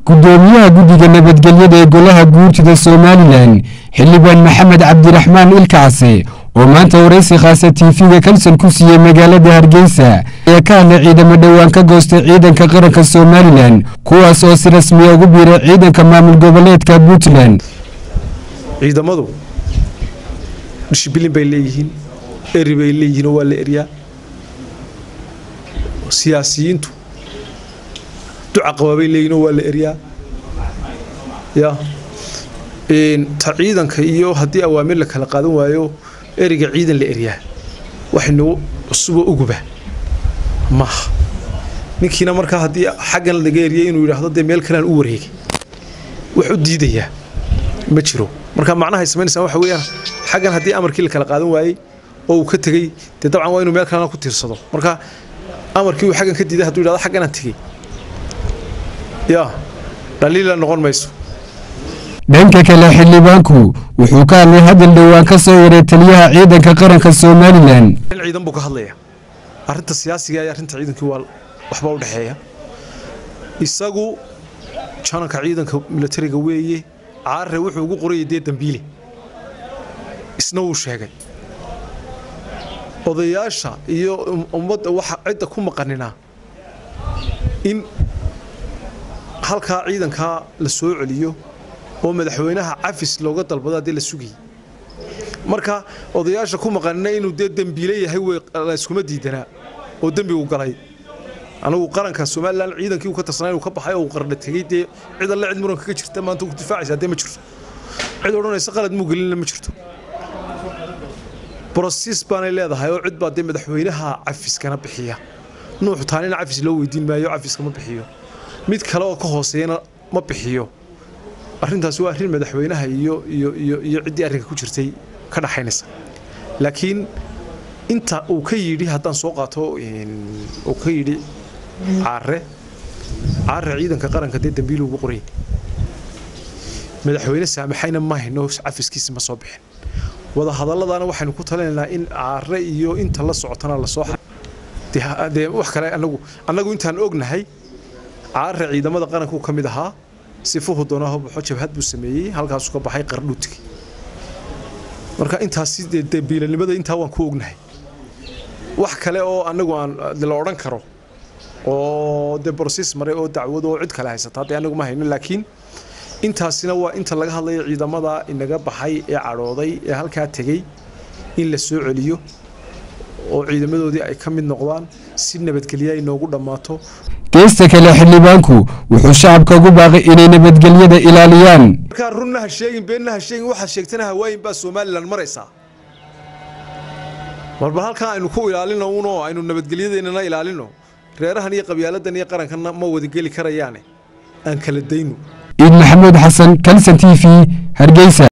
gudoomiyaha guddiga nabadgelyada ee golaha guurtida somalilan xildhibaan maxamed cabdiraxmaan ilkacse oo maanta waraysi khaasa tiifiga kalson ku siiyey magaalada hargeysa ayaa ka hadlay ciidamo dhowaan ka goostay ciidanka qaranka somalilan kuwaas oo si rasmiya ugu biiray ciidanka maamul goboleedka puntland ciidamadu dishibilin bay leeyihiin eri bay leeyihiin oo waa la eryaa siyaasiyiintu duca qabaabay leeyihin oo waa la eryaa ya ta ciidanka iyo haddii awaamir la kala qaadan waayo eriga ciidan la eryaa waxaynu cusuboo uguba maaha ninkiina markaa haddii xaggan laga eriyay inuu yidhaahdo dee meel kalean u wareegay wax u diidayaa ma jiro marka macnahay samaynaysaa waxa weeyaan xaggan haddii amarkii la kala qaadan waayey oo uu ka tegey dee dabcan waa inuu meel kalena ku tiirsado marka amarkii uu xaggan ka diiday hadduu yidhahdo xagganaan tegey yaa dhaliila noqon mayso dhanka kale xildhibaanku wuxuu ka hadlay hadal dhowaan ka soo yaray taliyaha ciidanka qaranka somalilan in ciidan buu ka hadlaya arrinta siyaasiga iyo arrinta ciidankii waa waxba u dhexeeya isagu jananka ciidanka milatariga weeye caarre wuxuu ugu qorayay dee dambiile isna wuu sheegay odayaasha iyo ummadda waxa cidda ku maqaninaa in halkaa ciidankaa la soo celiyo oo madaxweynaha cafis looga dalbado haddii la sugayay marka odayaasha ku maqanina inuu dee dembiile yahay layskuma diidanaa oo dembigu galay anigu qaranka somalilan ciidankii uu ka tirsanaa inuu ka baxay oo uu qarna tegey dee cid alle cid muranka ka jirta maanta ku difaacaysa dee ma jirto cid odhanaysa qalad muu gelinna ma jirto broses baanay leedahay oo cid baa dee madaxweynaha cafiskana bixiya nuuxu taanina cafis loo weydiin maayo cafiska ma bixiyo mid kale oo ka hooseeyana ma bixiyo arrintaasi waa arrin madaxweynaha iyo iyo iyo iyo ciddii arrinka ku jirtay ka dhaxaynaysa laakiin inta uu ka yidhi haddaan soo qaato uu ka yidhi caare caare ciidanka qaranka dee dambiil ugu qoray madaxweyne saamaxayna ma hayno cafiskiisa ma soo bixin wada hadalladana waxaynu ku talinaynaa in caare iyo inta la socotana lasoo dee wax kale anagu annagu intaan ognahay caare ciidamada qaranku ka mid ahaa sifuhu doonaho baxo jabhad buu sameeyey halkaasuu ka baxay qardhuutigay marka intaasi dee dambiilanimada intaa waan ku ognahay wax kale oo anagu aan la odhan karo oo dee broses maray oo dacwad oo cid kale haysata dee anagu ma hayno laakiin intaasina waa inta laga hadlayo ciidamada inaga baxay ee cadhooday ee halkaa tegey in la soo celiyo oo ciidamadoodii ay ka mid noqdaan si nabadgelya ay noogu dhammaato geesta kale xildhibaanku wuxuu shacabka ugu baaqay inay nabadgelyada ilaaliyaan markaa runna ha sheegin beenna ha sheegin waxaad sheegtana hawaayin baa somalilan maraysaa marba halkan aynu ku ilaalino unoo aynu nabadgelyadeennana ilaalino reerahan iyo qabyaaladan iyo qarankanna ma wadageli karayaane aan kala dayno ciid maxamuud xasan kalson t v hargeysa